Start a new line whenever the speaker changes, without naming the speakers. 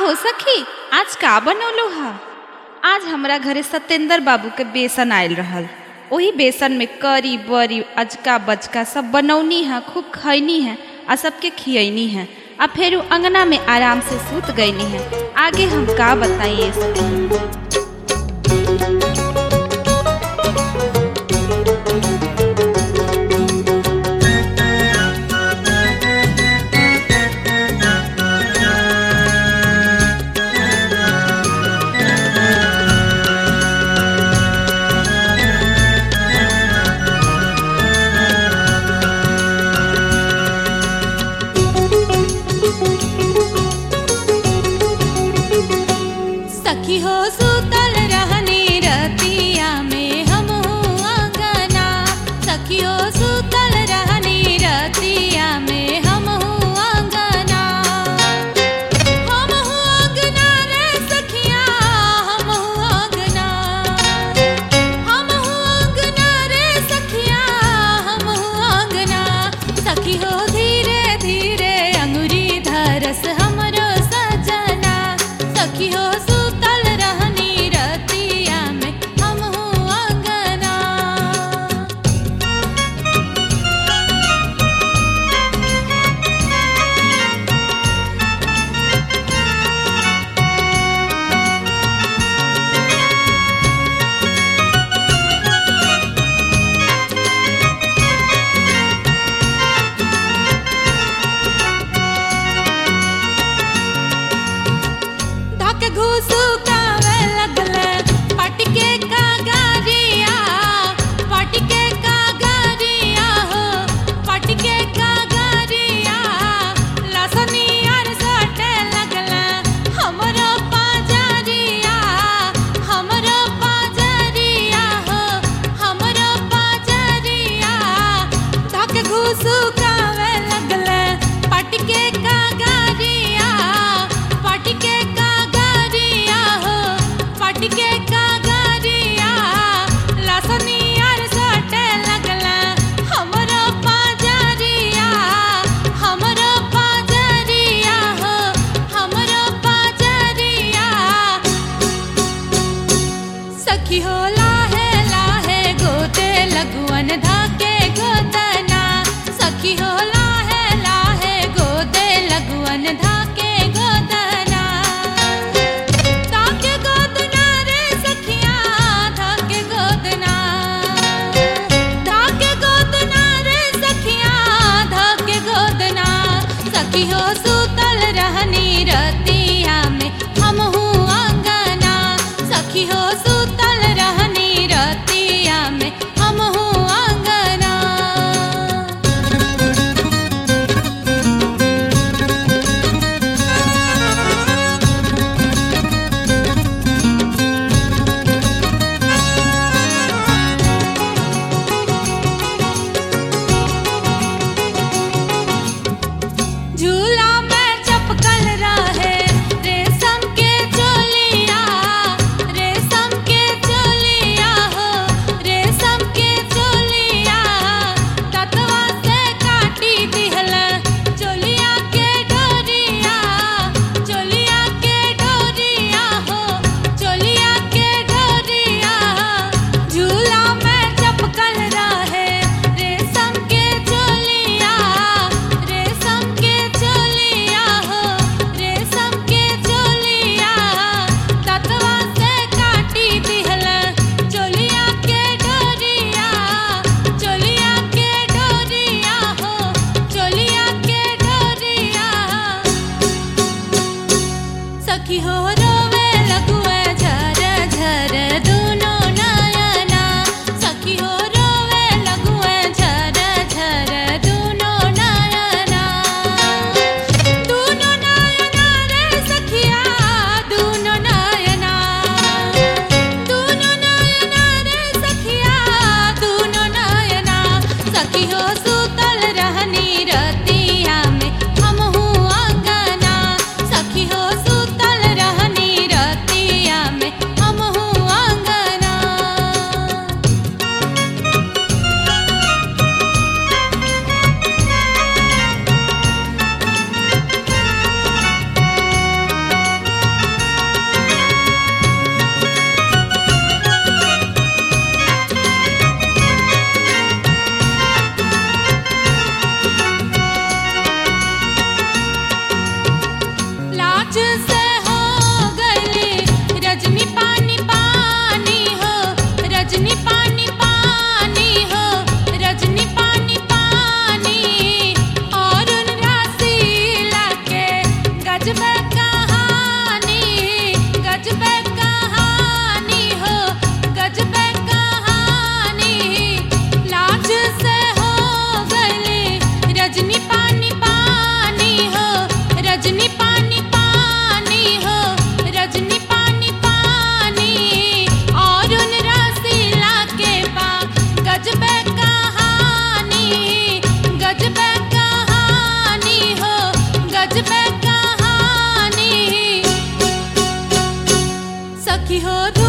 हो सखी आज का बनौलो हा आज हमरा घरे सत्येंद्र बाबू के बेसन आयल रहल ओही बेसन में करी बरी अजका बजका सब बनौनी है खूब खैनी है आ सबके खियैनी है आ फिर उ अंगना में आराम से सूत गईनी है आगे हम का बताइए सखी
सखी हो सुतल रहनी रतिया में हम अंगना सखी हो सुतल रहनी रतिया में हम अंगना हम अंगना रे सखिया हम अंगना हम अंगना रे सखिया हम अंगना सखी हो धीरे धीरे अंगुरी धरस हमरो सजना सखी हो सुतल रहनी रतिया में हम अंगना धक घूसू कावे लगले पटके का गारिया पटके का गारिया हो पटके का गारिया लसनी आर सटे लगले हमरो पाजरिया हमरो पाजरिया हो हमरो पाजरिया धक घूसू कावे लगले पटके का गारिया पटके का गारिया हो पटके का गारिया लसनी आर सटे लगला हमरो पाजरिया हमरो पाजरिया हो हमरो पाजरिया सखी हो लाहे लाहे गोते लगुअन धाके गोतना सखी हो लाहे लाहे गोते लगुअन धाके गोतना धाके गोदना रे सखिया धाके गोदना धाके गोदना रे सखिया धाके गोदना सखी हो सुतल रहनी रतिया में हम अंगना सखी हो सुतल रहनी रतिया में हम अंगना झूला में चपकल रहे रेशम के चोलिया रेशम के चोलिया हो रेशम के चोलिया ततवा से काटी दिहल चोलिया के डोरिया चोलिया के डोरिया हो चोलिया के डोरिया झूला में चपकल रहे रेशम के चोलिया रेशम के चोलिया हो रेशम के चोलिया ततवा से काटी दिहल चोलिया के डोरिया चोलिया के डोरिया हो चोलिया के डोरिया सखी हो रोवे लगुए झर झर दुनो नयना सखी हो रोवे लगुए झर झर दुनो नयना दुनो नयना रे सखिया दुनो नयना दुनो नयना रे सखिया दुनो नयना सखी हो सुतल रहनी रतिया में हम अंगना सखी हो सुतल रहनी से हो गली रजनी पानी पानी हो रजनी पानी पानी हो रजनी पानी पानी और उन रसीला के गजब कहानी गजब कहानी हो गजब कहानी लाज से हो गली रजनी पानी पानी हो रजनी पानी पानी हो रजनी पानी पानी और उन रसीला के बा गजब कहानी गजब कहानी हो गजब कहानी सखी हो